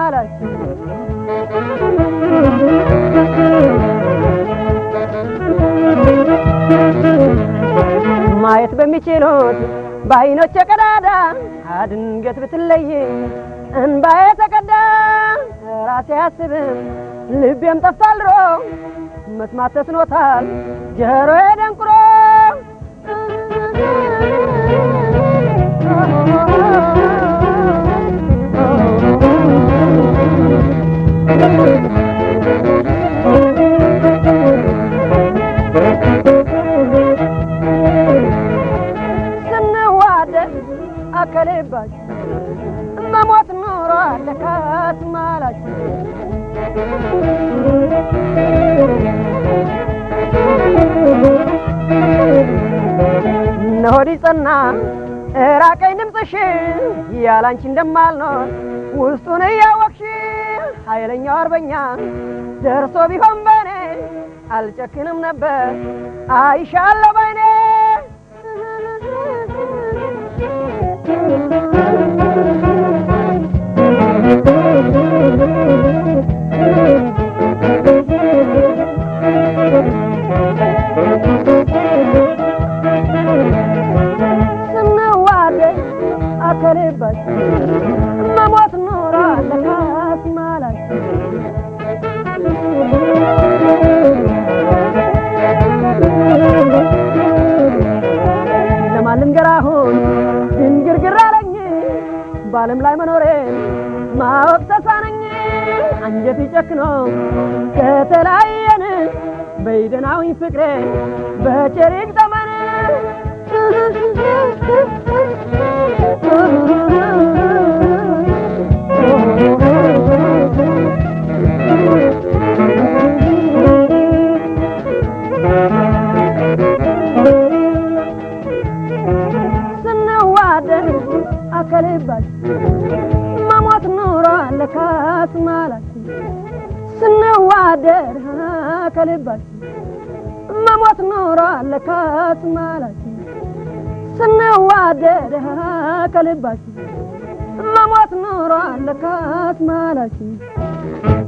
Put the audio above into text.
ማላችሁ ማየት በሚችሉት በአይኖች ቀዳዳ አድንገት ብትለይ እንባዬ ተቀዳ ራሴ አያስብም ልቤም ጠፋልሮ መስማት ተስኖታል ጆሮዬ ደንቁሮ ስንዋደድ አከሌባችሁ መሞት ኑሮ አለካት ማላችሁ እነሆዲ ጸና ራቀኝ ድምፅሽ ያላንቺ እንደማልኖር ውስጡን እያወቅሽ ኃይለኛው አርበኛ ደርሶ ቢሆን በኔ አልጨክንም ነበር አይሻለሁ በኔ ስንዋደድ አከልባችሁ መሞት ኑሮ አለካት ማላችሁ ለማን ልንገር አሁን ድንግርግር አለኝ በዓለም ላይ መኖሬን ማወቅ ተሳነኝ አንጀት ጨክኖ ከተለያየን በይደናዊ ፍቅሬ በቸሪቅ ጠመን ስንዋደድ አከልባችሁ መሞት ኑሮ አለካት ማላችሁ ስንዋደድ አከልባችሁ መሞት ኑሮ አለካት ማላችሁ ስንዋደድ ከልባችሁ መሞት ኑሮ አለካት ማላችሁ